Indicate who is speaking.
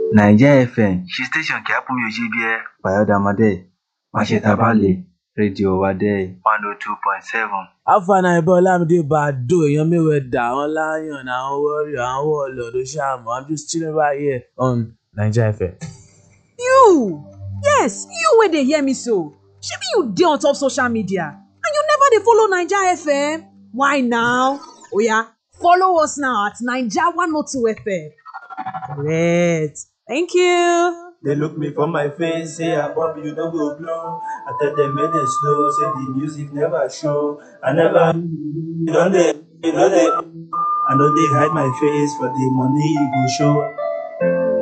Speaker 1: naija fm ṣí station kí á pọ́n yóò ṣe bí ẹ fàyọ́dàmọ́dé máṣetàbálẹ̀ rédíò wa dé one oh two point seven.
Speaker 2: afana ibà olamide bado èèyàn mẹ́wẹ̀ẹ́dà àwọn lion àwọn warrior àwọn warlord oṣàmù i'm just chilling right here on naija fm.
Speaker 3: you yes you wey dey hear me so shebi you dey on top social media and you never dey follow naija fm why now oya follow us now at naija one oh two fm correct thank you.
Speaker 4: They look me for my face, say I bump you don't go blow. I tell them make they slow, say the music never show. I never you don't they, you know they. I know they hide my face for the money you go show.